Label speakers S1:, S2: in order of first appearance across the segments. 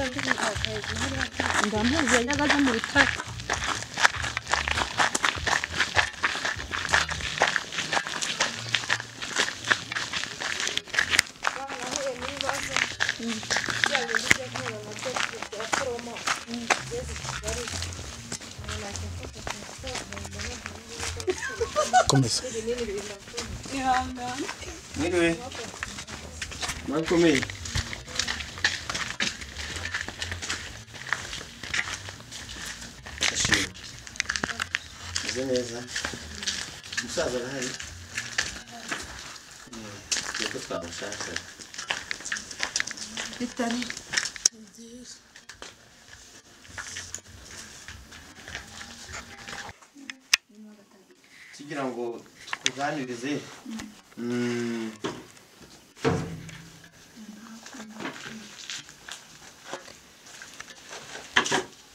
S1: 다 대신 너무 연락하지 못할
S2: Komisa.
S3: Anyway, makomeye ashimwe meze neza umusaza arahari yego twamushaka
S4: bitari
S3: tugira ngo tukuganirize mm,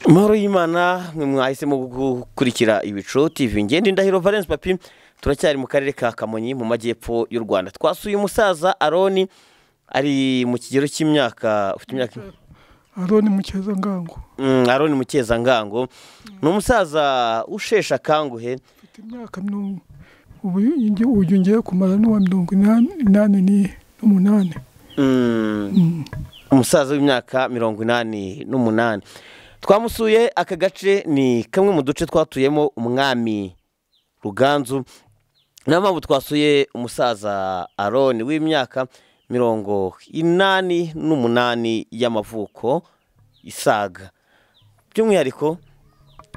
S3: amahoro y'imana mwe mwahisemo gukurikira ibicu tv ngende indahiro valence papi turacyari mu karere ka kamonyi mu majyepfo y'u rwanda twasuye umusaza aroni ari mu kigero cy'imyaka ufite imyaka
S2: Aroni Mukeza-ngango
S3: Mm, aroni mukeza-ngango ni umusaza usheshe akanguhe
S2: mfite imyaka mirongo ubu ngi- uyu ngiye kumara n'uwa mirongo inani inani ni- n'umunani
S3: Mm,
S2: Mm.
S3: umusaza w'imyaka mirongo inani n'umunani twamusuye aka gace ni kamwe mu duce twatuyemo umwami ruganzu niyo mpamvu twasuye umusaza aroni w'imyaka mirongo inani n'umunani y'amavuko isaga by'umwihariko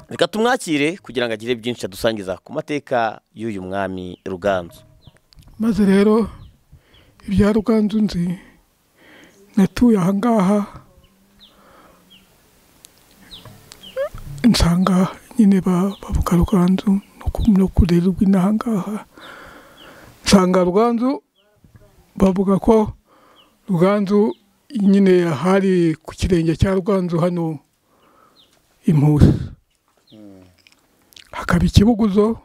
S3: reka tumwakire kugira ngo agire byinshi adusangiza ku mateka y'uyu mwami ruganzu
S2: maze rero ibya ruganzu nzi natuye ahangaha nsanga nyine ba- bavuga ruganzu no ku- no kurererwa inahangaha nsanga ruganzu bavuga ko ruganzu nyine hari ku kirenge cya ruganzu hano impusi hakaba ikibuguzo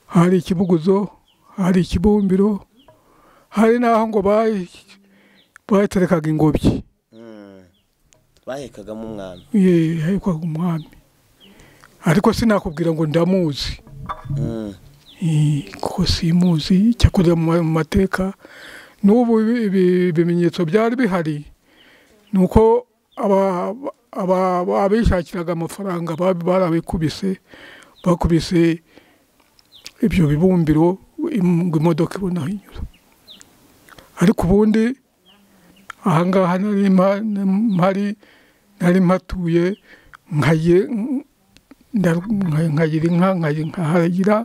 S2: hari ikibuguzo hari ikibumbiro hari n'aho ngo bayi- baterekaga ingobyi
S3: bahekagamo umwami
S2: Ye, yahekwaga umwami ariko sinakubwira ngo ndamuzi
S3: Mm.
S2: Eh, kuko simuzi cyakorera mu ma- mu mateka n'ubu ibi- ibi- ibimenyetso byari bihari ni uko aba- aba- aba- abishakiraga amafaranga bab- barabikubise bakubise ibyo bibumbiro im- ngo imodoka ibone aho inyura ariko ubundi ahangaha nari mpa- mpari nari mpatuye nkaye- ndaru- nkaye- nkagira inka nkayi- nkahagira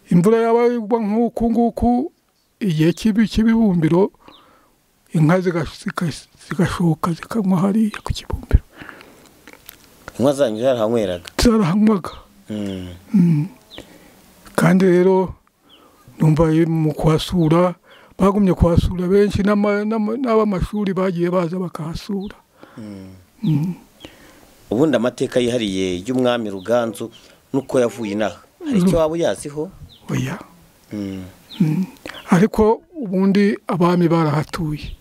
S2: imvura yaba igwa nk'uku nguku igihe cy'ibi- cy'ibibumbiro inka ziga- ziga- zigashoka zikanywa hariya ku kibumbiro
S3: inka zanyu zarahanyweraga
S2: zarahanywaga
S3: Mm.
S2: kandi rero numva mu kuhasura bagumye kuhasura benshi n'ama- n'ama- n'ab'amashuri bagiye baza bakahasura
S3: ubundi amateka yihariye y'umwami ruganzu nuko yavuye inaha hari icyo waba uyaziho
S2: oya ariko ubundi abami barahatuye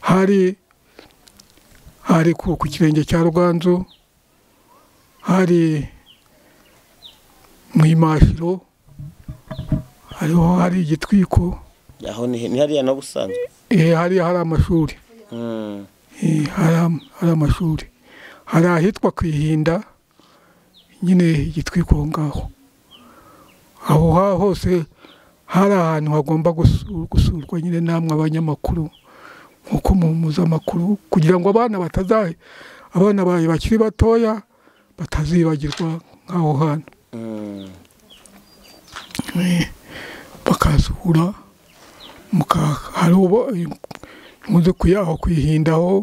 S2: hari hari ku ku kirenge cya ruganzu hari mu imashiro hariho hari igitwiko
S3: aho ni ni hariya na busanzwe
S2: eh, hariya hari amashuri
S3: Mm.
S2: Eh, hari am- hari amashuri hari ahitwa ku ihinda nyine igitwiko aho ngaho aho ha- hose hari ahantu hagomba gusu- gusurwa nyine namwe abanyamakuru nkuko mumuza amakuru kugira ngo abana batazahe abana bawe bakiri batoya batazibagirwa nk'aho hantu
S3: Mm.
S2: Eh, bakahasura muka- hari ubu nkunze kuyaho kuyihindaho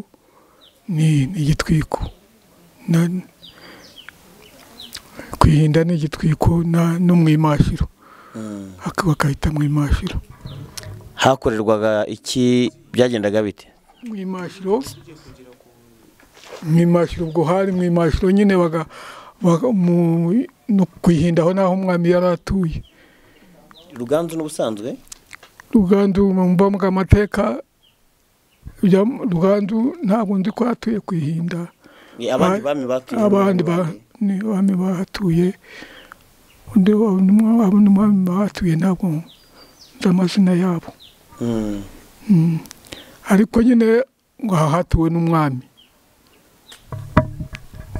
S2: ni ni igitwiko Na- kuyihinda ni igitwiko na- no mu imashiro
S3: Mm.
S2: Aka- bakahita mu imashiro
S3: hakorerwaga iki byagendaga bite
S2: mu imashiro mu imashiro ubwo hari mu imashiro nyine baga baga- mu- no kuyihindaho n'aho umwami yari atuye
S3: ruganzu n'ubusanzwe
S2: ruganzu mu mva mbw'amateka ibya ruganzu ntabwo nzi ko hatuye ku ihinda
S3: abandi bami batuye
S2: abandi ba ni abami bahatuye undi wa- n'umwe- abandi bami bahatuye ntabwo nzi amazina yabo
S3: Mm.
S2: Mm. ariko nyine ngo aha hatuwe n'umwami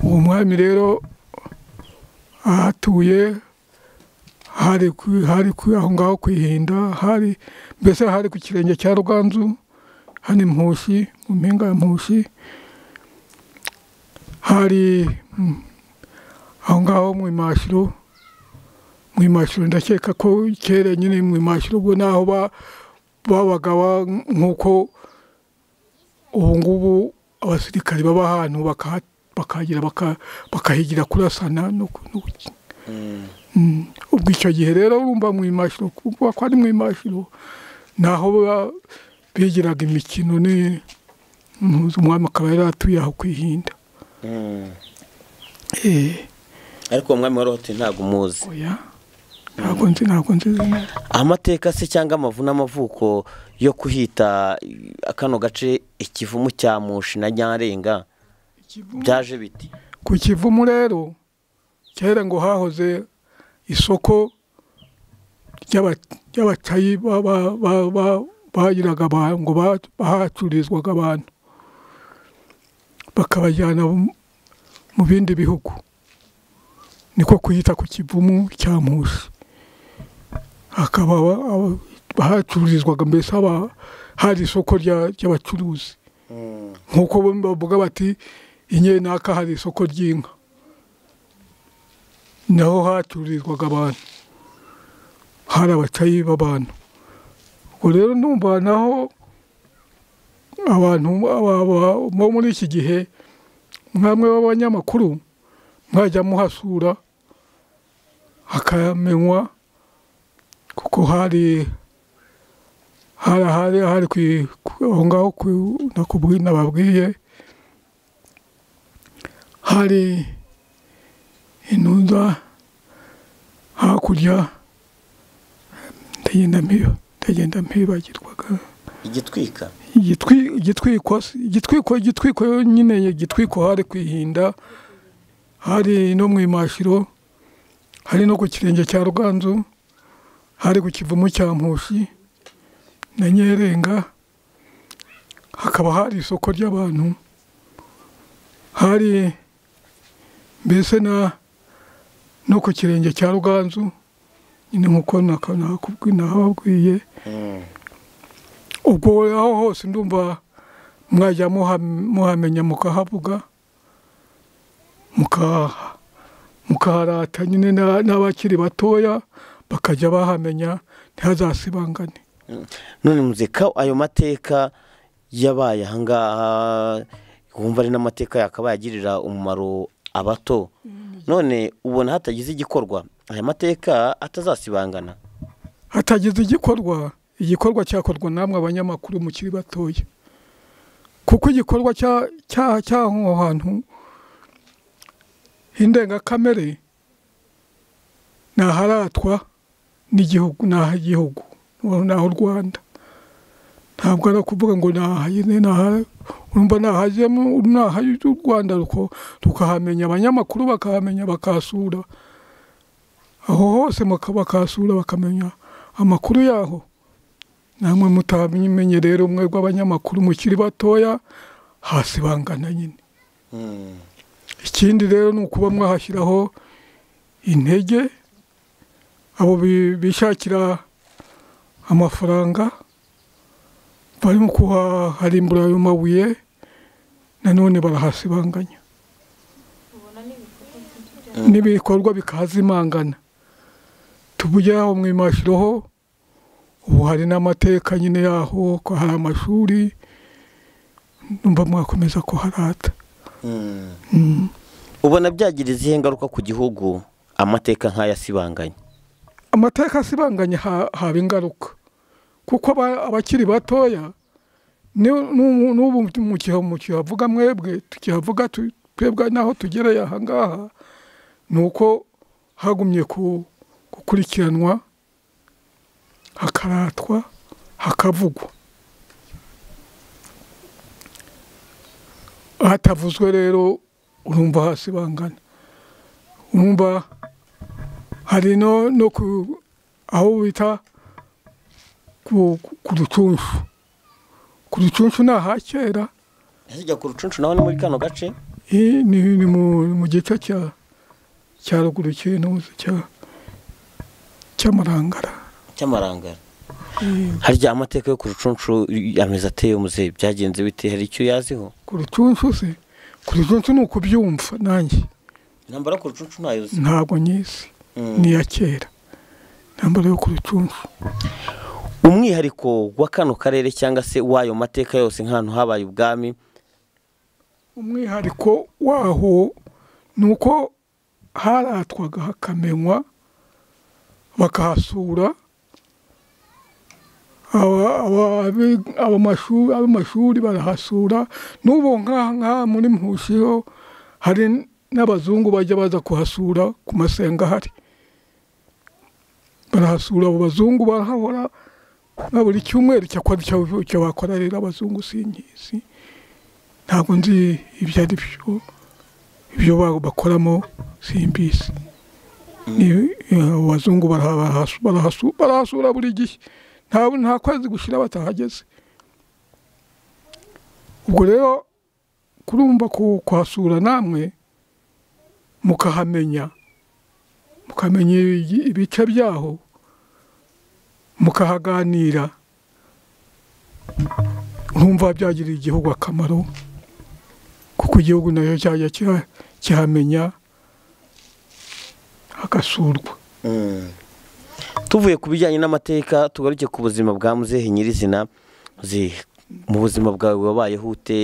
S2: uwo mwami rero ahatuye hari ku- hari ku- aho ngaho ku ihinda hari mbese hari ku kirenge cya ruganzu hani mpushi mu mpinga ya mpushi hari mm, aho ngaho mu imashiro mu imashiro ndakeka ko kera nyine mu imashiro ubwo naho ba- babaga ba- nk'uko ubu ngubu abasirikari baba ahantu bakaha- bakahagira baka- bakahigira kurasana no ku- no ku-
S3: Mm.
S2: Mm. ubwo icyo gihe rero urumva mu imashiro kuko ko ari mu imashiro naho ba- bigiraga imikino ni ntuzi umwami akaba yari atuye aho ku ihinda
S3: Mm.
S2: Eh,
S3: ariko uwo mwami wari uhatuye ntabwo umuzi
S2: oya ntabwo nzi ntabwo nzi izina rye.
S3: amateka se cyangwa amavu n'amavuko yo kuhita eh, kano gace ikivumu cya mushi na nyarenga byaje biti
S2: ku kivumu rero kera ngo hahoze isoko ry'aba- ry'abacayi ba- ba- ba- ba- bagiraga abantu ngo ba- bahacururizwaga abantu bakabajyana mu- mu bindi bihugu niko kuyita ku kivumu cya mushi hakaba aba- aba- bahacururizwaga mbese haba hari isoko rya- ry'abacuruzi nk'uko bo bavuga bati inyenaka hari isoko ry'inka naho hacururizwaga abantu hari abacayi b'abantu ubwo rero numva naho abantu aba- aba- bo muri iki gihe mwamwe b'abanyamakuru mwajya muhasura hakamenywa kuko hari hari hari hari ku- ku- aho ngaho ku- nakubwi- nababwiye hari intuza hakurya ndagenda mpiba ndagenda mpibagirwaga
S3: igitwika
S2: igitwi- igitwiko si- igitwiko igitwiko nyine igitwiko hari kwihinda hari no mu imashiro hari no ku kirenge cya ruganzu hari ku kivumu cya mpushi na nyerenga hakaba hari isoko ry'abantu hari mbese na no ku kirenge cya ruganzu nyine nk'uko naka- nakubwi- nahababwiye
S3: Mm.
S2: ubwo aho hose ndumva mwajya muha- muhamenya mukahavuga mukaha- mukaharata nyine na- n'abakiri batoya bakajya bahamenya ntihazasibangane
S3: none muzika ayo mateka yabaye ahangaha wumva ari n'amateka yakabaye agirira umumaro abato none ubona hatagize igikorwa aya mateka atazasibangana
S2: hatagize igikorwa igikorwa cyakorwa namwe abanyamakuru mukiri batoya kuko igikorwa cya- cya- cy'aho hantu indengakamere naharatwa n'igihugu nahagihugu naho u rwanda ntabwo ari ukuvuga ngo nahayize naha urumva nahajemo nahayize u rwanda ruko- rukahamenya abanyamakuru bakahamenya bakasura aho hose muka- bakasura bakamenya amakuru yaho namwe mutamenye rero umwe rw'abanyamakuru mukiri batoya hasi bangana nyine
S3: Mm.
S2: ikindi rero ni ukuba mwahashyiraho intege abo bi- bishakira amafaranga barimo kuharimbura ayo mabuye nanone barahasibanganya n'ibikorwa bikahazimangana tubuge aho mwimashiraho ubu hari n'amateka nyine yaho ko hari amashuri numva mwakomeza kuharata
S3: Mm.
S2: mm.
S3: ubona byagira izihe ngaruka ku gihugu amateka nk'aya asibanganye
S2: amateka asibanganye ha- haba ingaruka kuko aba- abakiri batoya ni- n'ubu n'ubu mu gihe mukihavuga mwebwe tukihavuga tu- twebwe naho tugereye ahangaha ni uko hagumye ku- gukurikiranwa hakaratwa hakavugwa hatavuzwe rero urumva hasi bangana urumva hari no no ku aho bita ku ku rucunshu ku rucunshu ni aha kera
S3: hirya ku rucunshu naho ni muri kano gace
S2: Eh, ni ni mu ni mu gice cya cya ruguru cy'intuzi cya cy'amarangara
S3: cy'amarangara
S2: Eh,
S3: harya amateka yo ku rucunshu ameze ateye umuze byagenze bite hari icyo yaziho
S2: ku rucunshu se ku rucunshu ni ukubyumva nanjye
S3: intambara ku rucunshu ntayozi
S2: ntabwo nyizi ni iya kera intambara yo ku rucunshu
S3: umwihariko wa kano karere cyangwa se w'ayo mateka yose nk'ahantu habaye ubwami
S2: umwihariko waho ni uko haratwaga hakamenywa bakahasura aba- aba- abi- abamashu- ab'amashuri barahasura n'ubu nk'aha nk'aha muri mpushiho hari n'abazungu bajya baza kuhasura ku masenga ahari barahasura abo bazungu barahahora na buri cyumweru cyakora icyo- icyo bakora rero abazungu sinkizi ntabwo nzi ibyo ari byo ibyo ba- bakoramo simbisi Ni- eh, abazungu barahasu- barahasu- barahasura buri gihe nta nta kwezi gushira batahageze ubwo rero kurumva ku- kuhasura namwe mukahamenya mukamenya ibi- ibice byaho mukahaganira nkumva byagirira igihugu akamaro kuko igihugu nacyo cyajya kiha- kihamenya hagasurwa
S3: tuvuye ku bijyanye n'amateka tugaruke ku buzima bwa muzehe nyirizina Muzehe, mu buzima bwawe wabayeho ute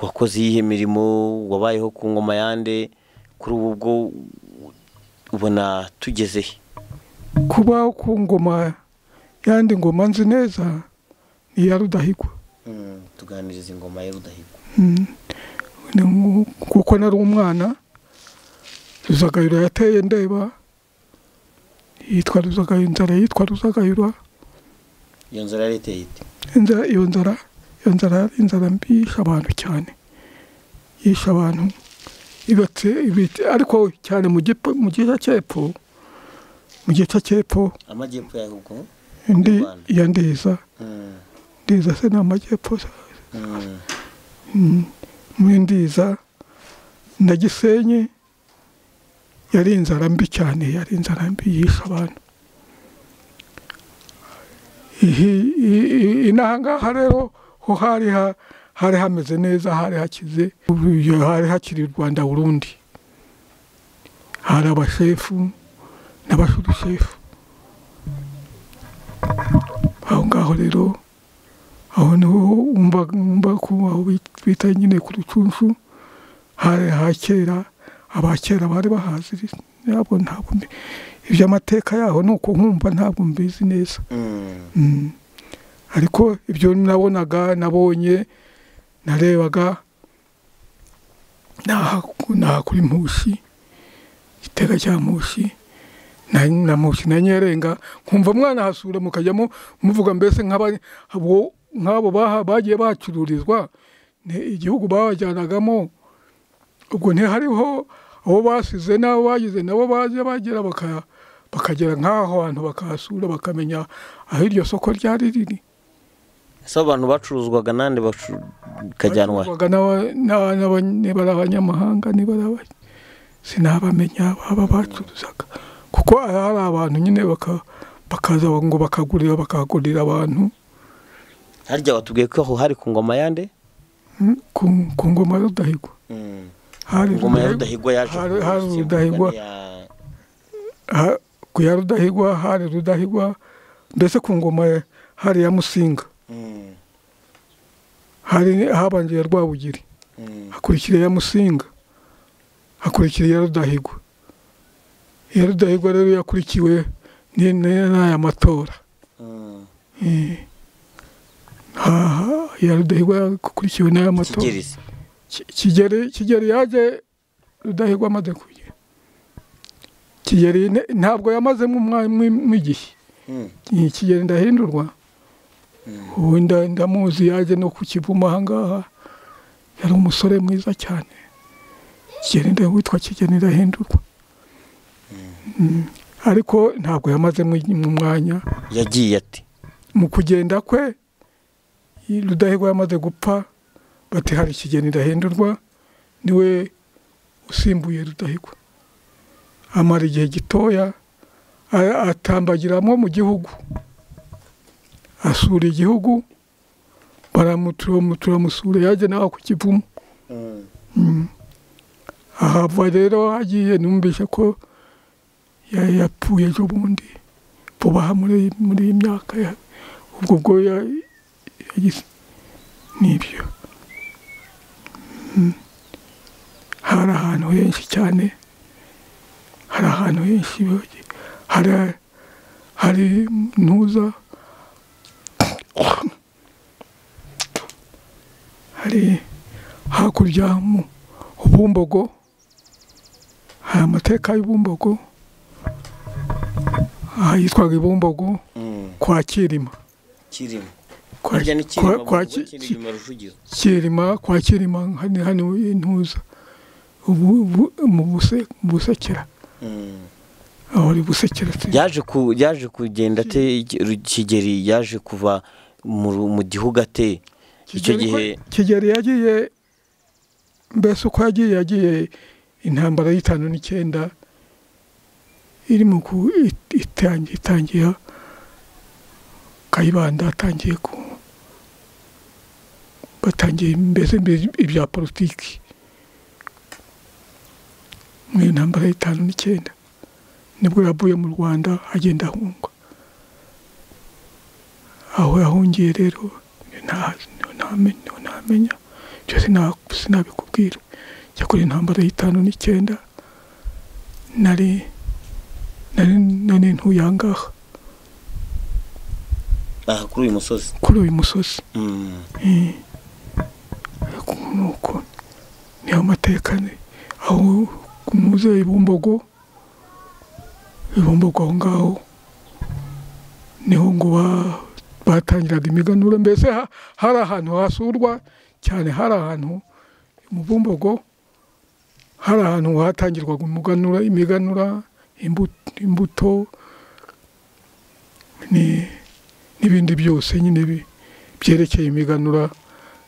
S3: wakoze iyihe mirimo wabayeho ku ngoma yande kuri ubu bwo ubona tugeze he
S2: kubaho ku ngoma yandi ngoma nzi neza ni iya rudahigwa
S3: tuganiriza ingoma ya rudahigwa
S2: Mm. Ni nku- kuko nari umwana ruzagayura yateye ndeba yitwa ruzagayura inzara yitwa ruzagayura
S3: iyo nzara yari iteye ite
S2: inzara iyo nzara iyo nzara yari inzara mbi yishe abantu cyane yishe abantu ibatse ibiti ariko cyane mu gice mu gice cy'epfo mu gice cy'epfo
S3: amajyepfo y'ahugu
S2: ndi
S3: Mu Rwanda.
S2: ya ndiza ndiza se ni amajyepfo se. Mm, muri ndiza na gisenyi yari inzara mbi cyane yari inzara mbi yishe abantu Ihi- i- i- inaha ngaha rero ho hari ha- hari hameze neza hari hakize Ubu- hari hakiri u rwanda burundi hari abashefu n'abashurushefu aho ngaho rero aho niho wumva wumva ko aho bit- bita nyine ku rucunshu hari ha kera aba kera bari bahaziri ntabwo ntabwo mbi- iby'amateka yaho ni uko nkumva ntabwo mbizi neza Mm. ariko ibyo nabonaga nabonye narebaga naha naha kuri mushi igitega cya mushi na na mushi na nyerenga nkumva mwanahasura mukajyamo muvuga mbese nk'aba- abo- nk'abo baha- bagiye bahacururizwa ni igihugu babajyanagamo ubwo ntihariho abo basize n'abo bagize nabo baje bagera baka- bakagera nk'aho hantu bakahasura bakamenya aho iryo soko ryari riri
S3: ese abo bantu bacuruzwaga nande bacu- bakajyanwa he?
S2: Bacuruzwaga n'aba- n'aba- n'aba- niba ari abanyamahanga niba ari aba- sinabamenya baba bacuruzaga kuko hari abantu nyine baka- bakaza ngo bakagurira bakagurira abantu
S3: harya watubwiye ko aho hari ku ngoma yande
S2: mm, ku ku ngoma ya rudahigwa hari
S3: ingoma ya
S2: Rudahi-
S3: rudahigwa yaje
S2: hari-
S3: kuza
S2: hari
S3: gusimbuzwa
S2: Rudahigwa.
S3: n'iya-
S2: ha- ku ya rudahigwa hari rudahigwa mbese ku ngoma ya- hari ya musinga
S3: Mm,
S2: hari habanje ya rwabugiri
S3: mm.
S2: hakurikira ya musinga hakurikira iya rudahigwa iya rudahigwa rero yakurikiwe ni- ni- n'aya matora
S3: Mm.
S2: Eh. Aha, iya rudahigwa yakurikiwe n'aya matora
S3: kigerizi
S2: Ki- kigeri kigeri yaje rudahigwa amaze kujya kigeri ne- ntabwo yamazemo umwanya mw'igihe
S3: Mm,
S2: iyi kigeri ndahindurwa ubu nda- ndamuzi yaje no ku kivumu ahangaha yari umusore mwiza cyane kigeni witwa kigeni ndahindurwa Mm. ariko ntabwo yamazemo mu mwanya
S3: yagiye ati
S2: mu kugenda kwe rudahigwa yamaze gupfa bati hari ikigeni ndahindurwa niwe usimbuye rudahigwa amara igihe gitoya a- atambagiramo mu gihugu asura igihugu baramutura yaje nawe ku kivumu Mm. ahava rero agiye numvise ko ya- yapfuye ejo bundi vuba aha muri muri iyi myaka ya- ubwo bwo ya- yagize nibyo Mm. hari ahantu henshi cyane hari ahantu henshi bibagiwe. hari hari ntuza hari hakurya mu bumbogo hari amateka y'ubumbogo aha yitwaga ibumbogo kwa kirima
S3: kirimo
S2: Kwa-
S3: hirya ni
S2: kwa-
S3: kirimo
S2: kwa
S3: Bugogo,
S2: Ki-
S3: kindi
S2: Ki-
S3: nyuma Rujugiro.
S2: kirima kwa kirima hano hano intuza ubu bu- mu Buse- mu busekera
S3: Mm.
S2: aho ari busekera se.
S3: yaje ku yaje kugenda ate Ru- kigeri yaje kuva mu ru- mu gihugu ate icyo
S2: Kigeli ko-
S3: gihe
S2: kigeli yagiye mbese uko yagiye yagiye intambara y'itanu n'icyenda iri mu ku it- itangi- itangiye kayibanda atangiye ku batangiye mbese mbere ibya politiki mu intambara y'itanu n'icyenda nibwo yavuye mu rwanda agenda ahungwa aho yahungiye rero nta- ntame- ntamenya ibyo sina- sinabikubwira cyakora intambara y'itanu n'icyenda nari nari nari ntuye ahangaha
S3: aha kuri uyu musozi
S2: kuri uyu musozi
S3: Mm.
S2: Eh, ariko nuko niyo mateka ni aho muze ibumbogo ibumbogo aho ngaho niho ngo ba- batangiraga imiganuro mbese ha- hari ahantu hasurwa cyane hari ahantu mu bumbogo hari ahantu hatangirwaga umuganura imiganura imbu- imbuto ni- n'ibindi byose nyine bi- byerekeye imiganura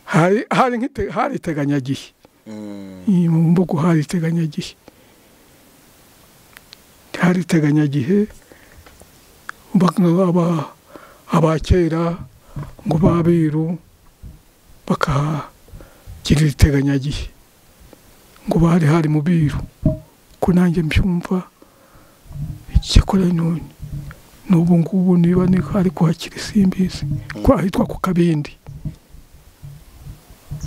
S2: hari hari nk'ite- hari iteganyagihe
S3: Mm.
S2: iyi mu mbugu hari iteganyagihe hari iteganyagihe baka- aba- abakera ngo babiru bakahagirira iteganyagihe ngo bari hari mu biru ko nanjye mbyumva icyakora nu- n'ubu ngubu niba ni ariko hakiri simbizi ko ahitwa ku kabindi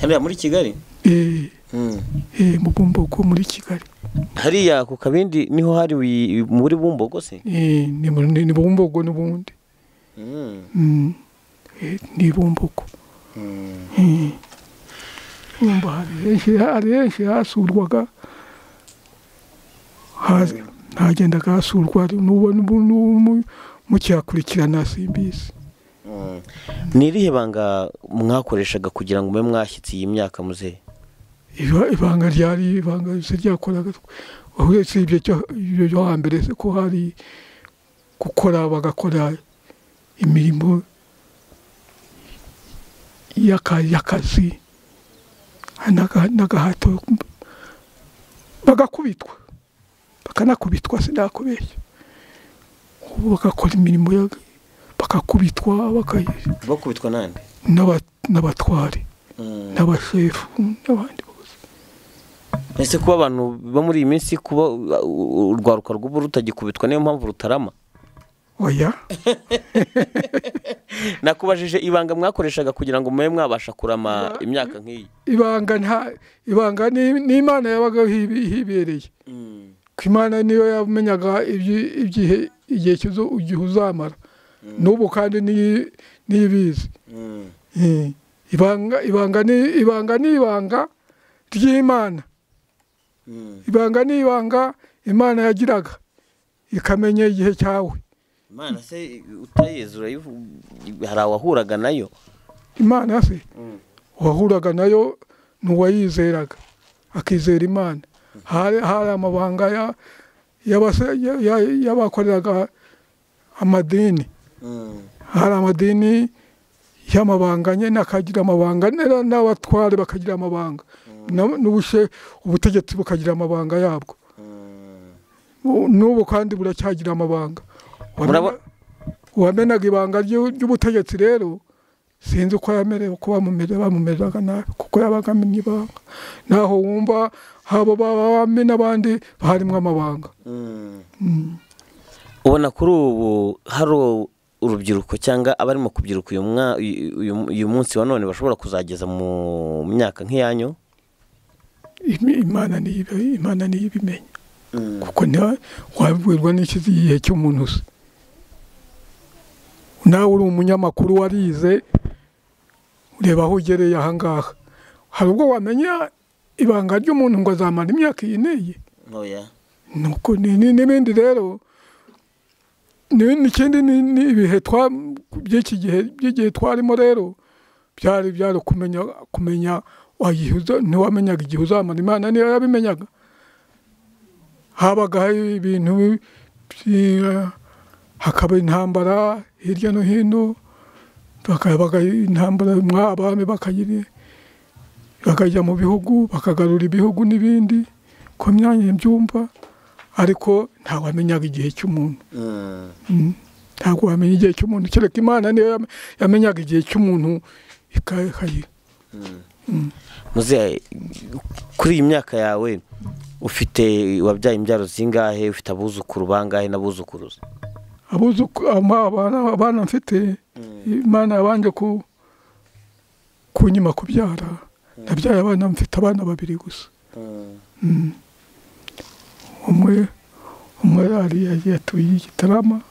S3: hariya muri kigali
S2: Eh,
S3: Mm.
S2: eh, mu bumbogo muri kigali
S3: hariya ku kabindi niho hari wi- muri bumbogo se
S2: Eh, ni mu- ni ni bumbogo n'ubundi
S3: Mm.
S2: Mm. Eh, ni bumbogo
S3: Mm.
S2: Eh. Urumva hari henshi hari henshi hasurwaga Haza- hagendaga hasurwa n'ubu n'ubu- n'ubu mukihakurikirana simbizi
S3: Mm. ni irihe banga mwakoreshaga kugira ngo mube mwashyitse iyi myaka muzehe
S2: Iba- ibanga ryari ibanga se ryakoraga uretse ibyo cyo- ibyo byo hambere se ko hari gukora bagakora imirimo y'aka- y'akazi n'aga- n'agahato bagakubitwa bakanakubitwa sinakubeshya ubu bagakora imirimo ya- bakakubitwa bakayi-
S3: bakubitwa nande
S2: n'aba- n'abatware
S3: Mm.
S2: n'abashefu n'abandi bose
S3: ese kuba abantu bo muri iyi minsi kuba uh, uh, urwaruka rw'ubu rutagikubitwa niyo mpamvu rutarama
S2: oya
S3: nakubajije ibanga mwakoreshaga kugira ngo mube mwabasha kurama imyaka nk'iyi
S2: ibanga nta ibanga ni ni imana yabaga hibi- hibereye ko imana niyo yamenyaga ibyi- ibyihe igihe kizo igihe uzamara n'ubu kandi niyi- niyibizi Eh, ibanga ibanga ni ibanga ni ibanga ry'imana ibanga ni ibanga imana yagiraga ikamenya igihe cyawe
S3: imana se utayezi urayivu- hari abahuraga nayo
S2: imana se wahuraga nayo n'uwayizeraga akizera imana hari hari amabanga ya- y'abase- ya- ya- y'abakoreraga amadini hari amadini y'amabanga nyine akagira amabanga n'era- n'abatware bakagira amabanga Na- n'ubushe ubutegetsi bukagira amabanga yabwo Ubu- n'ubu kandi buracyagira amabanga
S3: Murabo-
S2: uwamenaga ibanga ry'u- ry'ubutegetsi rero sinzi uko yamerewe uko bamumere bamumereraga nabi kuko yabaga amenye ibanga naho wumva haba bami n'abandi harimo amabanga
S3: ubona kuri ubu hari urubyiruko cyangwa abarimo kubyiruka uyu mwa- uyu- uyu- uyu munsi wa none bashobora kuzageza mu myaka nk'iyanyu
S2: Im- imana niyo ibi- imana niyo ibimenya kuko nta- wabwirwa n'iki igihe cy'umuntu uzi nawe uri umunyamakuru warize ureba aho ugereye ahangaha hari ubwo wamenya ibanga ry'umuntu ngo azamara imyaka iyi n'iyi
S3: ntoya
S2: nuko ni- ni- n'ibindi rero ni- n'ikindi ni ni ibihe twa by'iki gihe by'igihe twarimo rero byari byari kumenya kumenya wagihuza ntiwamenyaga igihe uzamara imana niyo yabimenyaga habagaho ibintu byi- hakaba intambara hirya no hino bakabaga intambara mwa abami bakagira bakajya mu bihugu bakagarura ibihugu n'ibindi ku myanya mbyumva ariko ntawe wamenyaga igihe cy'umuntu Mm. ntabwo wamenya igihe cy'umuntu kereka imana niyo yam- yamenyaga igihe cy'umuntu ikakagira
S3: muzehe kuri iyi myaka yawe ufite wabyaye imbyaro zingahe ufite abuzukuru bangahe n'abuzukuruza
S2: abuzuku ama- abana abana mfite imana yabanje ku kunyima kubyara nabyaye abana mfite abana babiri gusa Mm. umwe umwe ari yatuye i gitarama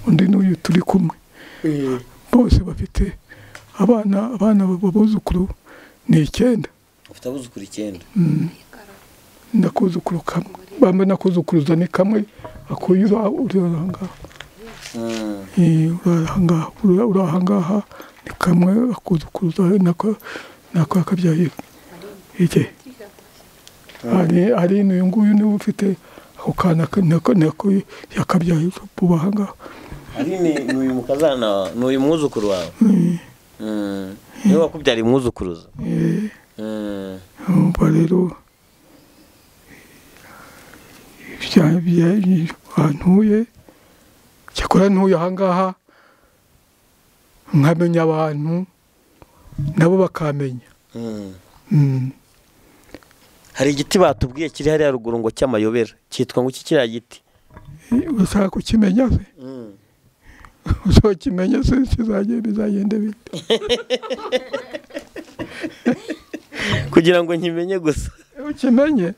S2: undi n'uyu turi kumwe bose bafite abana abana babuzukuru ni icyenda
S3: ufite abuzukuru icyenda
S2: nakuzukuru kamwe bamwe nakuzukuruza ni kamwe akuye uri- uri ahangaha Eh, urahangaha ura- urahangaha ni kamwe akuzukuruza nako nako akabyaye ike hari hari n'uyu nguyu niwe ufite ako kana ka- nako nako yakabyaye vuba ahangaha
S3: ari ni uyu mukazana ni uyu mwuzukuru wawe Mm. niwe wakubyariye umwuzukuruza Mm.
S2: umva rero ibya- ibya- ahantuye cyakora ntuye ahangaha nkamenya abantu nabo bakamenya
S3: Mm.
S2: Mm.
S3: hari igiti batubwiye kiri hariya ruguru ngo cy'amayobera cyitwa ngo iki kiriya giti
S2: ushaka kukimenya se ushaka kimenya se kizagenda bizagenda bite
S3: kugira ngo nkimenye gusa
S2: ukimenye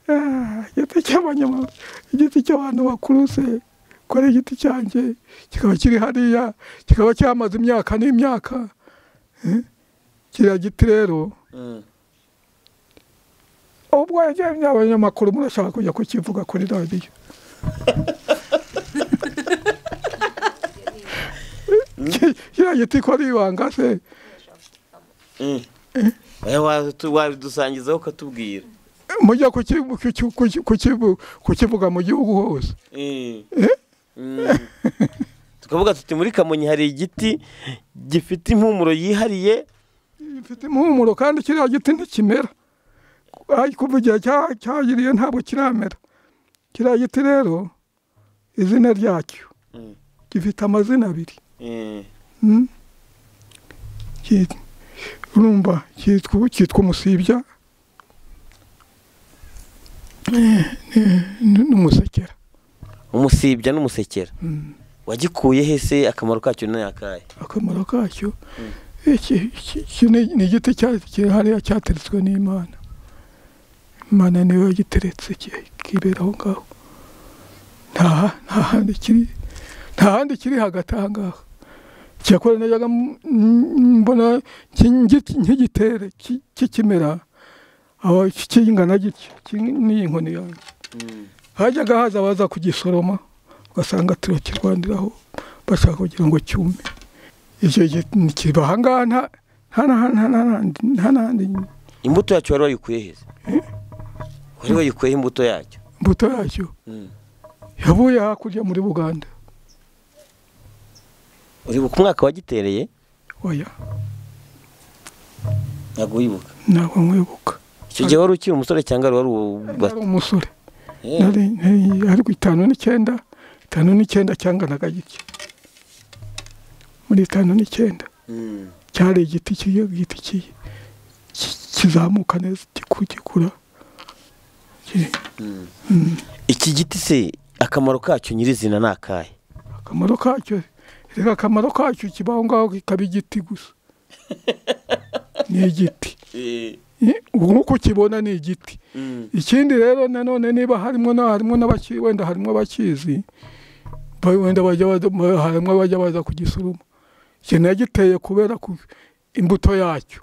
S2: Ah, igiti cy'abanyamaguru igiti cy'abantu bakuru se ko ari igiti cyanjye kikaba kiri hariya kikaba cyamaze imyaka n'imyaka Eh, kiriya giti rero
S3: Mm.
S2: ubwo yagiye abanyamakuru murashaka kujya kukivuga kuri radiyo Ki- kiriya giti ko ari ibanga se
S3: Mm. Eh, wa- wabidusangizaho ukatubwira
S2: mujya kuki- kuki- kuki- kukivu- kukivuga mu gihugu hose
S3: Eh. Mm. tukavuga tuti muri kamonyi hari igiti gifite impumuro yihariye
S2: gifite impumuro kandi kiriya giti ntikimera Ay, kuva igihe cya- cyagiriye ntabwo kiramera kiriya giti rero izina ryacyo
S3: Mm.
S2: gifite amazina abiri
S3: Eh.
S2: Mm. Ki- urumva cyitwa ubu- cyitwa umusibya Eh, eh, n- n'umusekera
S3: umusibya n'umusekera
S2: Mm.
S3: wagikuye hese akamaro kacyo ni akahe
S2: akamaro kacyo iki iki- iki ni ni igiti cya- kiri hariya cyateretswe n'imana imana niyo yagiteretse ki- kibera aho ngaho nta nta handi kiri nta handi kiri hagati aha ngaha cyakora najyaga m- m- mbona ki- ngi- nk'igitere ki- kikimera aho kingana gitya ki- n'iyi nkoni yanjye hajyaga haza abaza kugisoroma ugasanga turakirwaniraho bashaka kugira ngo cyume icyo gihe kiba ahangaha nta nta n'ahandi
S3: imbuto yacyo wari wayikuye heza wari wayikuyeho imbuto yacyo
S2: imbuto yacyo yavuye hakurya muri buganda
S3: uribuka umwaka wagitereye
S2: oya
S3: ntabwo wibuka
S2: ntabwo mwibuka
S3: icyo gihe wari ukiri umusore cyangwa wari
S2: yari
S3: ubu
S2: umusore nari nari- ariko itanu n'icyenda itanu n'icyenda cyanganaga gitya muri itanu n'icyenda cyari igiti kiye igiti kiye ki- kizamuka neza giku- gikura Ki-
S3: iki giti se akamaro kacyo nyirizina ni akahe
S2: akamaro kacyo reka akamaro kacyo kiba aho ngaho kikaba igiti gusa ni igiti I- ubu nk'uko ukibona ni igiti ikindi rero nanone niba harimo na harimo n'abaki wenda harimo abakizi ba- wenda bajya baza- ba- harimo abajya baza kugisuruma iki nagiteye kubera ku imbuto yacyo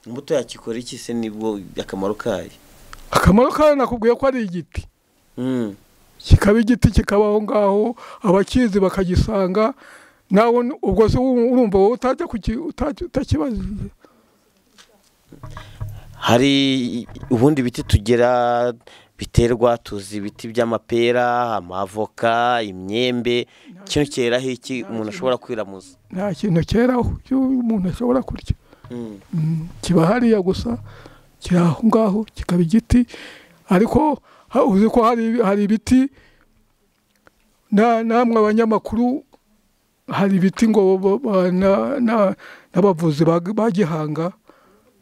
S3: imbuto yacyo ikora iki se nibwo akamaro kayo
S2: akamaro kayo nakubwiye ko ari igiti
S3: Mm.
S2: kikaba igiti kikaba aho ngaho abakizi bakagisanga nawe n- ubwo se uru- urumva wowe utajya kuki- utajya- utakibazije
S3: hari ubundi biti tugera biterwa tuzi ibiti by'amapera amavoka imyembe kino cyeraho iki umuntu ashobora kwiramuza
S2: nta kintu cyeraho cyo umuntu ashobora kurya Mm, kiba hariya gusa kiri aho ngaho kikaba igiti ariko ha- uzi ko hari hari ibiti na- namwe abanyamakuru hari ibiti ngo ba- ba- na- na- n'abavuzi ba ba gihanga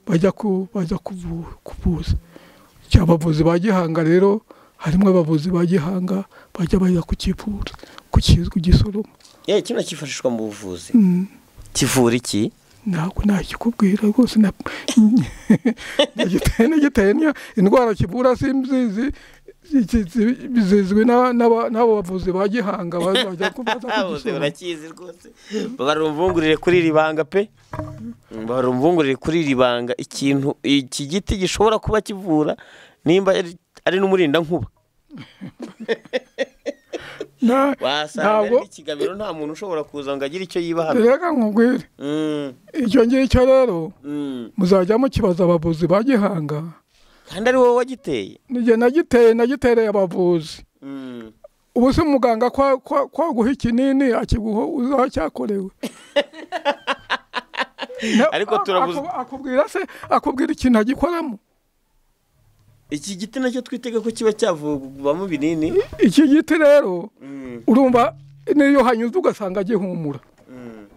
S2: bajya ku bajya kuvu- kuvuza Cya abavuzi ba gihanga rero harimo abavuzi ba gihanga bajya bajya kukivuza kukiz- kugisoroma
S3: yewe kino cyifashishwa mu buvuzi
S2: Mm.
S3: kivura iki
S2: ntabwo nakikubwira rwose na nagiteye nagiteye niyo indwara kivura simzizi zizwi n'aba- n'aba- n'abo bavuzi ba gihanga bazajya kubaza
S3: Bose
S2: kugisoma
S3: urakizi rwose babara umvungurire kuri iri banga pe Mm, babara umvungurire kuri iri banga ikintu iki giti gishobora kuba kivura nimba ari- ari n'umurindankuba
S2: Na-
S3: wasanga ari
S2: ntabwo
S3: n'ikigabiro nta muntu ushobora kuza ngo agire icyo yiba hano
S2: reka nkubwire
S3: Mm,
S2: icyo ngicyo rero
S3: mm.
S2: muzajya mukibaza abavuzi ba gihanga
S3: kandi ari wowe wagiteye
S2: nijye nagiteye nagitereye abavuzi ubu se muganga kwa- kwa- kwaguha ikinini akiguha uzaho cyakorewe Na-
S3: Ariko turabuze-
S2: aku- akubwira se akubwira ikintu agikoramo
S3: iki giti nacyo twitega ko kiba cyavugwamo ibinini
S2: iki giti rero urumva n'iyo hanyuze ugasanga gihumura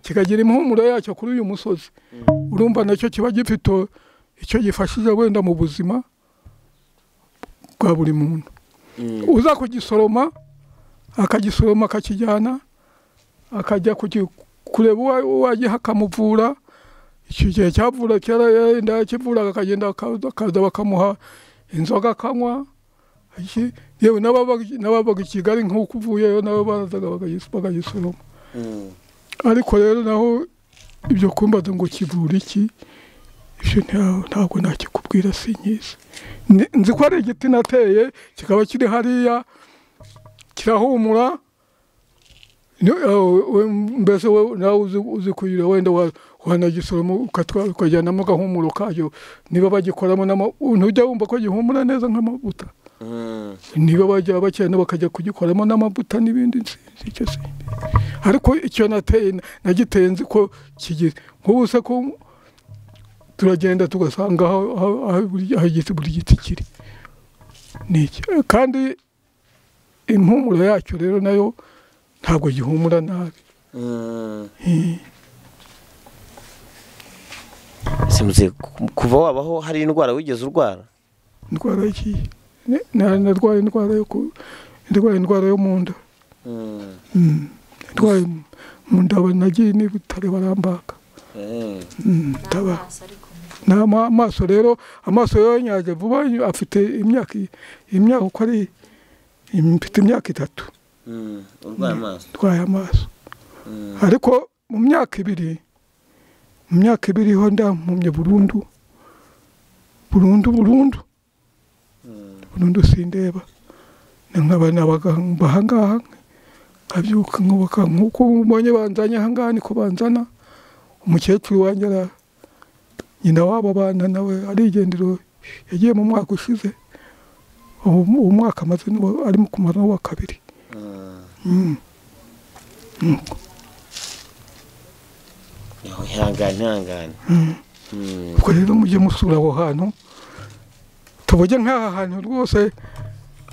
S2: kikagira impumuro yacyo kuri uyu musozi urumva nacyo kiba gifite icyo gifashije wenda mu buzima bwa buri muntu uza kugisoroma akagisoroma akakijyana akajya kuki- kureba uwa- uwagiha akamuvura icyo gihe cyavura kera yenda yakivuraga akagenda akaza akaza bakamuha inzoga akanywa iki- yewe n'ababa- n'ababaga i kigali nk'uko uvuyeyo nabo barazaga bakagis- bakagisoroma ariko rero naho ibyo kumbaza ngo kivura iki ibyo nta- ntabwo nakikubwira sinkizi Ni- nzi ko ari igiti nateye kikaba kiri hariya kirahumura Ni- eh, we- mbese we- nawe uzi- uzi kuyira wenda wa- wanagisoroma ukatwa- ukajyanamo agahumuro kayo niba bagikoramo n'ama- ntujya wumva ko gihumura neza nk'amavuta niba bajya bakena bakajya kugikoramo n'amavuta n'ibindi nsinzi icyo sindi ariko icyo nateye nagiteye nzi ko kigize nk'ubu se ko turagenda tugasanga aho aho- aho buri- aho igiti buri giti kiri ni iki Eh, kandi impumuro yacyo rero nayo ntabwo gihumura nabi
S3: simuze kuva wabaho hari indwara wigeze urwara
S2: indwara y'iki ne- na- narwaye indwara yo ku ndwaye indwara yo mu nda Mm. ndwaye mu nda ba- nagiye n'ibitaro barambaga Mm, ndaba- n'amaso rero amaso yonyaje vuba nyo- afite imyaka imyaka uko ari im- mfite imyaka itatu
S3: urwaye amaso
S2: ndwaye amaso ariko mu myaka ibiri mu myaka ibiri ho ndampumye burundu burundu burundu burundu sindeba nkaba nabaga ahangaha nkabyuka nkubaka nk'uko mbonye banzanye ahangaha niko banzana umukecuru wanjye ara- nyina w'abo bana nawe arigendera yagiye mu mwaka ushize ubu uwo mwaka amaze n'uwa- arimo kumara n'uwa kabiri Mm. Nuko.
S3: ihangane ihangane Mm.
S2: ubwo rero mujye musura aho hantu tuvuge nk'aha hantu rwose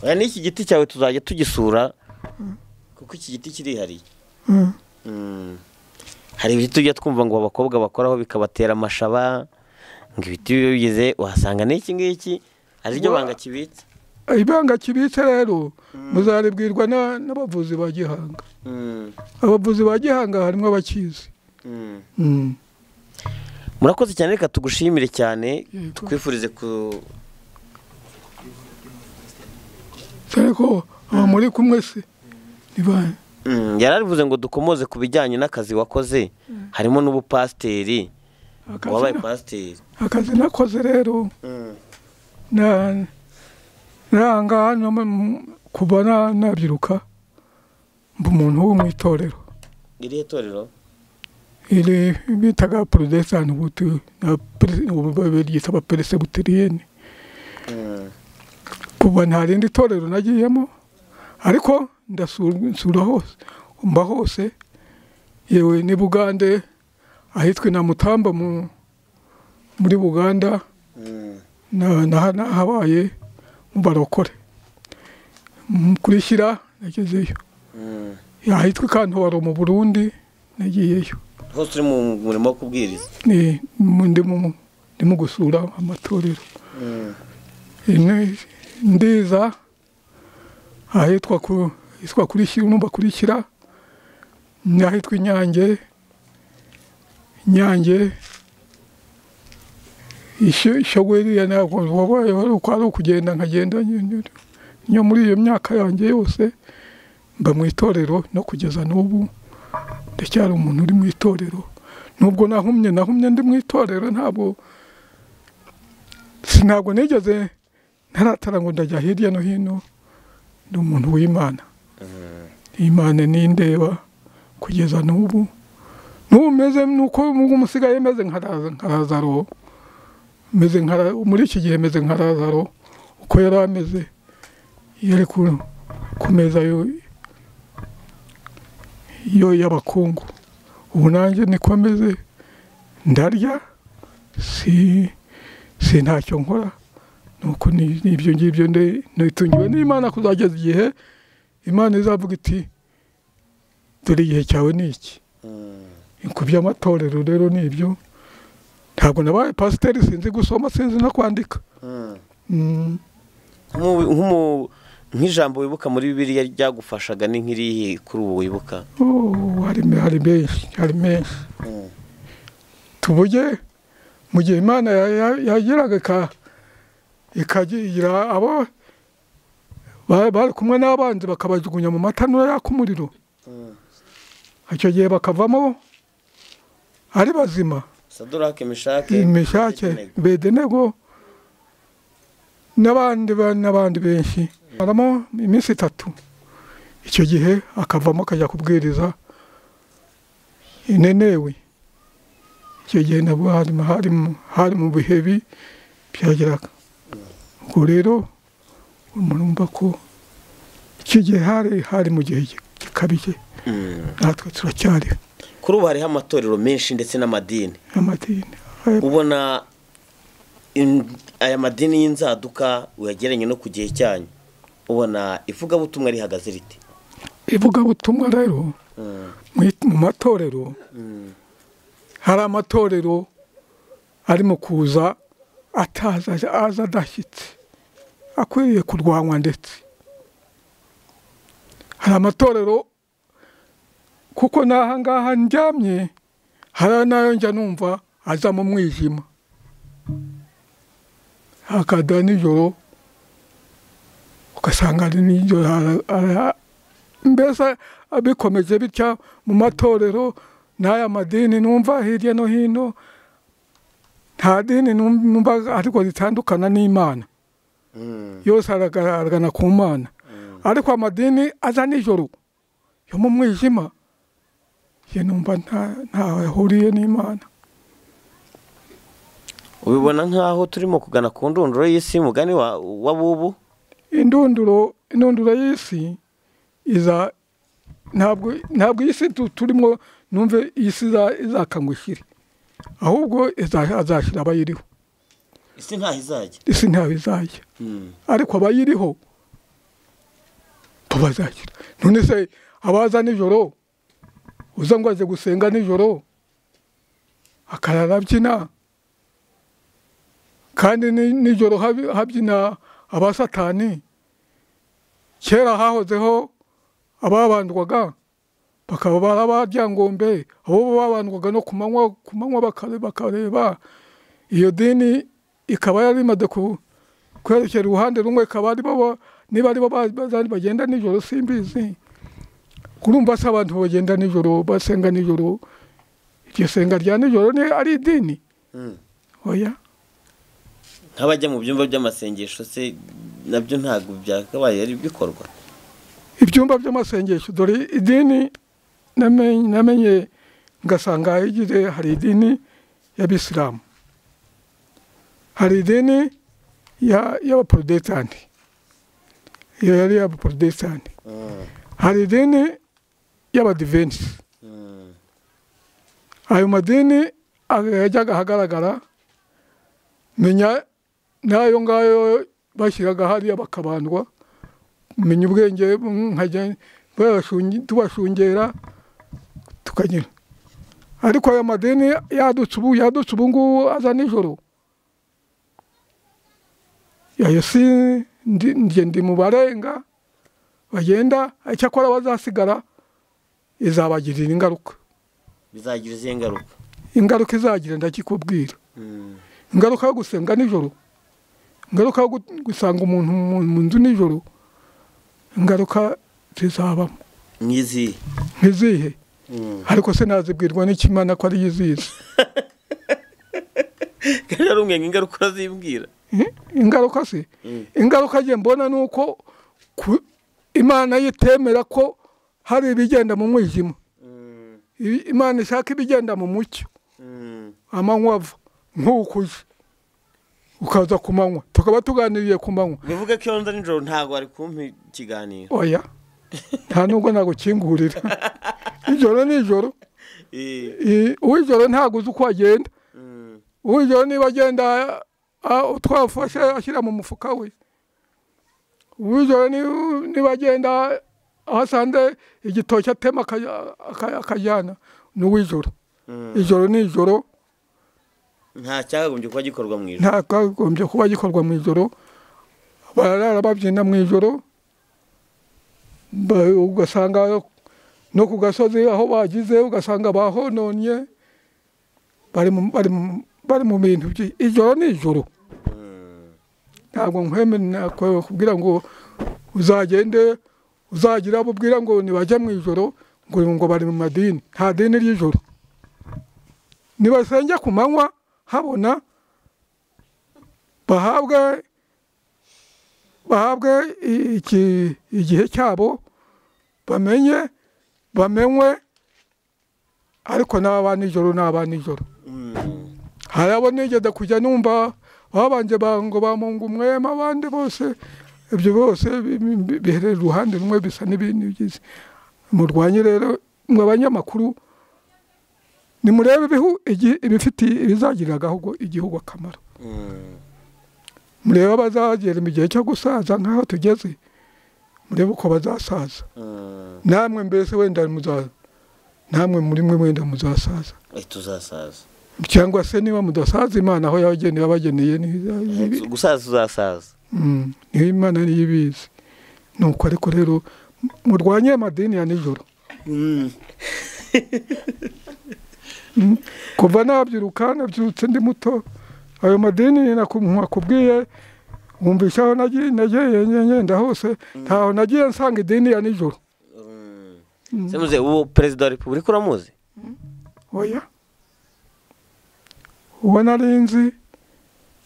S3: Oya, n'iki giti cyawe tuzajya tugisura kuko iki giti kirihariye
S2: Mm.
S3: Mm. hari ibiti tujya twumva ngo abakobwa bakoraho bikabatera amashaba ngo ibiti biba bigize uhasanga n'iki ngiki ari ryo
S2: Wa-
S3: banga kibitse
S2: ibanga kibitse rero muzaribwirwa na- n'abavuzi ba gihanga
S3: Mm.
S2: abavuzi ba gihanga harimo abakizi
S3: Mm.
S2: Mm.
S3: murakoze cyane reka tugushimire cyane
S2: Yego.
S3: tukwifurize ku
S2: dore ko aba muri kumwe se ni ba-
S3: Mm, yari arivuze ngo dukomoze ku bijyanye n'akazi wakoze harimo n'ubupasiteri
S2: akazi
S3: wabaye
S2: na-
S3: pasiteri
S2: akazi nakoze rero
S3: Mm.
S2: na nanga hano mu- kuva na- nabyiruka mba umuntu wo mu itorero
S3: irihe torero
S2: iri bitaga porodesani buti na pere- ubu baryita abaperesebuteriyeni
S3: Mm.
S2: kuva nta rindi torero nagiyemo ariko ndasura nsura hose mba hose yewe ni bugande ahitwa na mutamba mu- muri buganda
S3: Mm.
S2: na- na- nahabaye mu barokore Mm, kuri shyira nagezeyo
S3: Mm.
S2: ahitwa ikantoro mu burundi nagiyeyo
S3: hose uri mu murimo wo kubwiriza
S2: ni mu- ndimo ndimo gusura amatorero
S3: Mm.
S2: ine ndiza ahitwa ku hitwa kuri shyira numva kuri shyira n'ahitwa inyange inyange isho ishogo iriya ntabwo wabayeho ari uko ari ukugenda nkagenda nyine nyo muri iyo myaka yanjye yose mba mu itorero no kugeza n'ubu ndacyari umuntu uri mu itorero nubwo nahumye nahumye ndi mu itorero ntabwo si ntabwo nigeze ntaratara ngo ndajya hirya no hino ni umuntu w'imana imana nindeba kugeza n'ubu n'ubu meze nuko ubu musigaye meze nka Laza- nka lazaro meze nka La- muri iki gihe meze nka lazaro uko yari ameze iyo ari ku- ku meza yo- yo y'abakungu ubu nanjye niko ameze ndarya si si ntacyo nkora nuko ni ni ibyo ngibyo nde- nitungiwe n'imana kuzageza igihe imana izavuga iti dore igihe cyawe ni iki
S3: Mm.
S2: ku by'amatorero rero ni ibyo ntabwo nabaye pasiteri sinzi gusoma sinzi no kwandika
S3: Mm.
S2: Mm,
S3: Nk'ubu- nk'umu- nk'ijambo wibuka muri bibiliya ryagufashaga ni nk'irihe kuri ubu wibuka
S2: oh, hari me- hari menshi hari menshi
S3: Mm.
S2: tuvuge mu gihe imana ya- ya- yageraga ika- ikagira abo ba- bari kumwe n'abanzi bakabajugunya mu matanura yaka umuriro
S3: Mm.
S2: icyo gihe bakavamo ari bazima
S3: sadorake mishake
S2: imishake bedenego n'abandi ba- n'abandi benshi baramo iminsi itatu icyo gihe akavamo akajya kubwiriza inenewe icyo gihe nabwo hari mu- hari mu- hari mu bihe bi- byageraga ubwo rero murumva ko icyo gihe hari hari mu gihe gikabije
S3: Mm.
S2: natwe turacyari
S3: kuri ubu hariho amatorero menshi ndetse n'amadini
S2: amadini
S3: ubona in- aya madini y'inzaduka uyagereranya no ku gihe cyanyu ubona ivugabutumwa rihagaze riti
S2: ivugabutumwa rero
S3: Mm,
S2: mu i- mu matorero
S3: mm,
S2: hari amatorero arimo kuza ataza aza adashyitse akwiriye kurwanywa ndetse hari amatorero kuko n'aha ngaha ndyamye hari n'ayo njya numva aza mu mwijima hakada nijoro ugasanga ari nijoro ara- ara- mbese abikomeje bitya mu matorero n'aya madini numva hirya no hino nta dini num- numva ariko ritandukana n'imana
S3: mm,
S2: yose aragaragana ku mana ariko amadini aza nijoro yo mu mwijima ye numva nta- ntaho ahuriye n'imana
S3: ubibona nk'aho turimo kugana ku ndunduro y'isi mugani wa wa bubu
S2: indunduro indunduro y'isi iza ntabwo ntabwo iyi si tu- turimo numve iyi si iza- izakangwa ishyire ahubwo iza- azashyira abayiriho
S3: isi ntaho izajya
S2: isi ntawe izajya ariko abayiriho tubazakira none se abaza nijoro uza ngo aje gusenga nijoro akarara abyina kandi ni- nijoro habi- habyina abasatani kera hahozeho ababandwaga bakaba barabaryangombe abo babandwaga no ku manywa ku manywa bakare- bakareba iyo dini ikaba yari imaze ku- kwerekera uruhande rumwe ikaba ari bo bo- niba ari bo ba- bazari bagenda nijoro simbizi urumva se abantu bagenda nijoro basenga nijoro iryo senga rya nijoro ni ari idini oya
S3: nk'abajya mu byumba by'amasengesho se nabyo ntabwo byakabaye ari bikorwa
S2: ibyumba by'amasengesho dore idini namenye namenye ngasanga igize hari idini y'abisilamu hari idini ya- y'abaporotesitanti iyo yari iy'abaporotesitanti hari idini y'abadivensi ayo madini aga- yajyaga ahagaragara menya n'ayo ngayo bashyiraga hariya bakabandwa menya ubwenge nkajya bayashunge- tubashungera tukagira ariko aya madini yadutse ubu yadutse ubu ngubu aza nijoro ayo si ndi- njye ndi mu barenga bagenda icyakora bazasigara izabagirira ingaruka
S3: bizagira izihe ngaruka
S2: ingaruka izagira ndakikubwira ingaruka yo gusenga nijoro ingaruka yo gu- gusanga umuntu mu- mu nzu nijoro ingaruka zizabamo
S3: nk'izihe
S2: ntizihe ariko se nazibwirwa n'ikimana ko ariyo izizi
S3: kandi hari umwe ingaruka urazibwira
S2: Eh, ingaruka se ingaruka nge mbona ni uko ku- imana yo itemera ko hari ibigenda mu mwijima I- imana ishaka ibigenda mu mucyo amanywa ava nk'uko uje ukaza ku manywa tukaba tuganiriye ku manywa
S3: bivuga ko iyo nza nijoro ntabwo wari kumpa ikiganiro
S2: oya nta nubwo nagukingurira ijoro ni ijoro
S3: Eh,
S2: I- uw'ijoro ntabwo uzi uko agenda
S3: mm,
S2: uw'ijoro niba agenda ah, twafashe ashyira mu mufuka we uw'ijoro ni- niba agenda aho asanze igitoki atema akaja- aka- akajyana ni uw'ijoro
S3: mm.
S2: ijoro ni ijoro
S3: nta cyakagombye kuba gikorwa mu ijoro
S2: nta kagombye kuba gikorwa mu ijoro barara babyina mu ijoro ba- ugasanga no ku gasozi aho bagize ugasanga bahononye bari mu- bari mu- bari mu bintu byi- ijoro ni ijoro ntabwo nkwemerera kugira ngo uzagende uzagira abo ubwira ngo ntibajya mu ijoro ngo ngo bari mu madini nta dini ry'ijoro nibasenge ku manywa habona bahabwe bahabwe i- iki- igihe cyabo bamenye bamenywe ariko n'aba nijoro n'aba nijoro
S3: Mm.
S2: hari abo nigeze kujya numva babanje ba- ngo bamunga umwema abandi bose ibyo bose bi- bi- bi- biherera uruhande rumwe bisa n'ibintu bigize murwanye rero mwe abanyamakuru nimurebe ibihu igi- ibifitiye ibizagirira agahugu- igihugu akamaro
S3: Mm.
S2: murebe abazagera mu gihe cyo gusaza nk'aho tugeze murebe uko bazasaza
S3: Mm.
S2: namwe mbese wenda muza namwe muri mwe wenda muzasaza
S3: Eh, tuzasaza
S2: cyangwa se niba mudasaza imana aho yabageneye yabageneye ni-
S3: gusaza tuzasaza
S2: Mm, niyo imana niyo ibizi nuko ariko rero murwanye amadini ya nijoro
S3: Mm.
S2: kuva nabyiruka nabyutse ndi muto ayo madini naku- nakubwiye wumvisha aho nagiye nagiye ngenda hose ntaho nagiye nsanga idini ya nijoro
S3: Mm. se muze uwo perezida wa repubulika uramuzi
S2: oya uwo nari nzi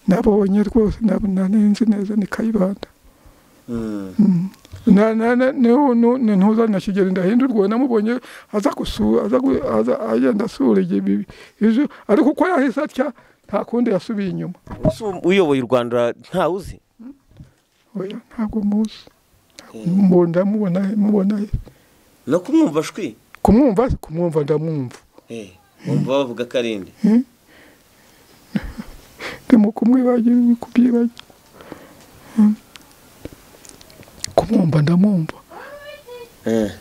S2: nabonye rwose nab- nari nzi neza ni kayibanda
S3: Mm.
S2: Na- na- na- niho- nu- ni ntuza na kigeli ndahindurwa namubonye aza gusura aza gu- aza- agenda asura igihe bibi- ejo ariko uko yahise atya nta kundi yasubiye inyuma
S3: Ese uyoboye u rwanda ntawuzi
S2: oya ntabwo muzi Mu- ndamubona mubona he
S3: no kumwumva shwi
S2: kumwumva kumwumva ndamwumva
S3: Eh, bumva bavuga ko ari inde
S2: ndimo kumwibagira kubyibagira Mm. kumwumva ndamwumva
S3: Eh,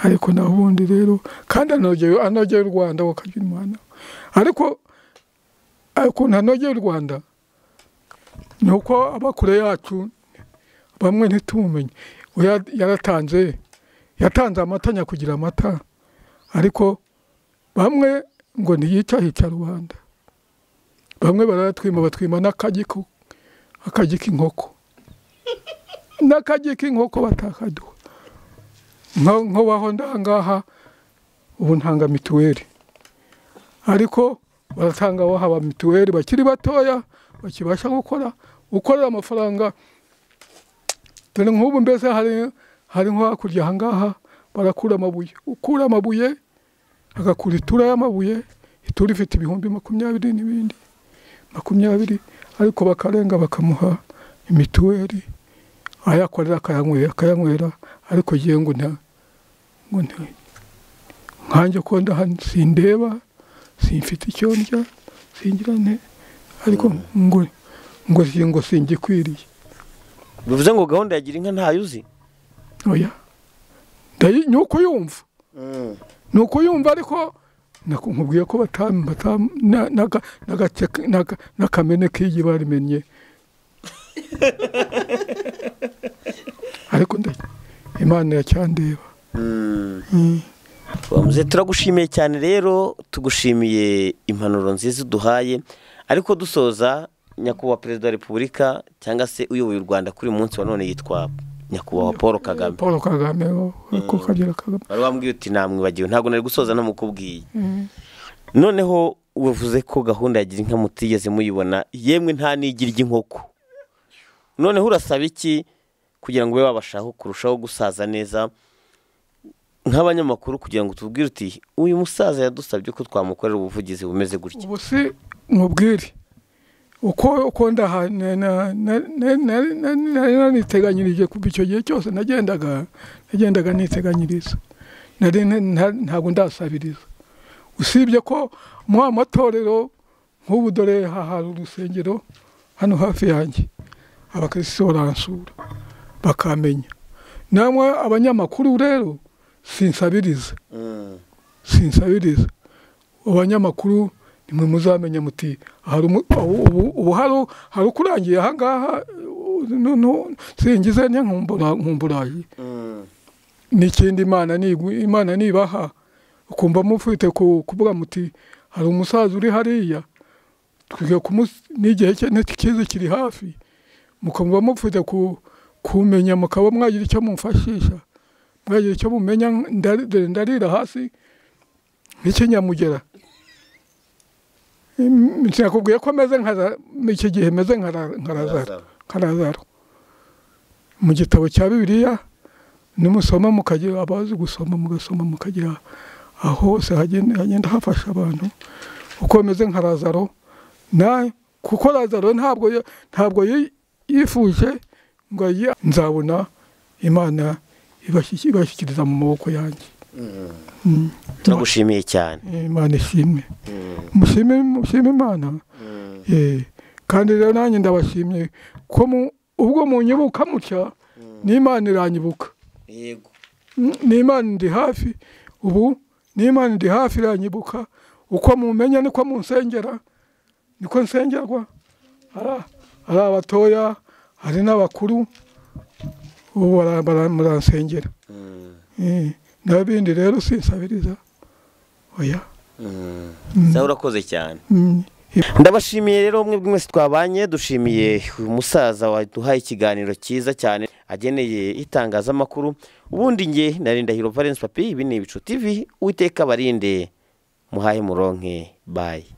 S2: ariko naho ubundi rero kandi anogeye anogeye u rwanda wakagira imana ariko ukuntu anogeye u rwanda ni uko aba kure yacu bamwe ntitumumenye Oya, yaratanze yatanze amata nyakugira amata ariko bamwe ngo ntiyica hica rubanda bamwe barayatwima batwima n'akagi ko- akagi k'inkoko n'akagi k'inkoko batakaduha nko nko baho ndangaha ubu ntanga mituweli ariko baratanga abaha ba mituweli bakiri batoya bakibasha gukora gukorera amafaranga dore nk'ubu mbese hari hari nko hakurya aha ngaha barakura amabuye ukura amabuye agakura itura y'amabuye itura ifite ibihumbi makumyabiri n'ibindi makumyabiri ariko bakarenga bakamuha imituweli ayakorera akayanywera akayanywera ariko ngewe ngo nta ngo nta nkanjye ko ndaha sindeba simfite icyo ndya singira ne ariko ngo ngo si- ngo singikwiriye
S3: bivuze ngo gahunda ya gira inka ntayo uzi
S2: oya ndayi ni uko yumva ni uko yumva ariko nako- nkubwiye ko batam batam na- naga- nagake- naga- n'akamene k'igi barimenye ariko ndayi imana yacyandeba
S3: Mm.
S2: Mm.
S3: Bamuze turagushimiye cyane rero tugushimiye impanuro nziza uduhaye ariko dusoza nyakubahwa perezida wa repubulika cyangwa se uyoboye u rwanda kuri uyu munsi wa none yitwa nyakubahwa paul kagame
S2: paul kagame wo- ko kagira kagame
S3: wari wambwiye uti namwibagiwe ntabwo nari gusoza ntamukubwiye noneho wavuze ko gahunda yagira inka mutigeze muyibona yemwe nta n'igira ry'inkoko noneho urasaba iki kugira ngo ube wabashaho kurushaho gusaza neza nk'abanyamakuru kugira ngo tubwire uti uyu musaza yadusabye ko twamukorera ubuvugizi bumeze gutya
S2: ubu se mubwire uko uko ndaha na- na- na- na- na- na- nari naniteganyirije kuva icyo gihe cyose nagendaga nagendaga niteganyiriza nari nta- nta- ntabwo ndasabiriza usibye ko muri aya matorero nk'ubu dore hahari urusengero hano hafi yanjye abakirisitu baransura bakamenya namwe abanyamakuru rero sinsabiriza sinsabiriza abanyamakuru nimwe muzamenya muti hari umu- ubu- ubu- ubu hari- hari ukurangiye aha ngaha uh, no- no- singize ne nkumbura- nkumburaye n'ikindi imana nigu- imana nibaha ukumva mufite ku- kuvuga muti hari umusaza uri hariya twiga kumus- n'igihe cye ntikize kiri hafi mukumva mufite ku- kumenya mukaba mwagira icyo mumfashisha mwagira icyo mumenya ndari- dore ndarira hasi nk'ikinyamugera Im- sinakubwiye ko meze nka za- iki gihe meze nka ra- nka razaro nka razaro mu gitabo cya bibiliya nimusoma mukagira abazi gusoma mugasoma mukagira aho hose hagenda hagenda hafasha abantu uko bameze nka razaro na kuko razaro ntabwo ya- ntabwo yi- yifuje ngo ayi- nzabona imana ibashyi- ibashyikiriza mu maboko yanjye Mm.
S3: turagushimiye cyane
S2: imana ishimwe mushime mushime imana Eh, kandi rero nanjye ndabashimye ko mu- ubwo munyibuka mutya n'imana iranyibuka
S3: yego
S2: Mm, n'imana ndi hafi ubu n'imana ndi hafi iranyibuka uko mumenya niko munsengera niko nsengerwa Hari- hari abatoya hari n'abakuru ubu bara- bara- muransengera Eh, n'abindi rero sinsabiriza oya
S3: nawe urakoze cyane
S2: Mm.
S3: ndabashimiye rero mwebwe mwese twabanye dushimiye uyu musaza waduhaye ikiganiro cyiza cyane ageneye itangazamakuru ubundi nge nari ndahiro valence papi ibi ni ibicu tv uwiteka barinde muhaye muronke bayi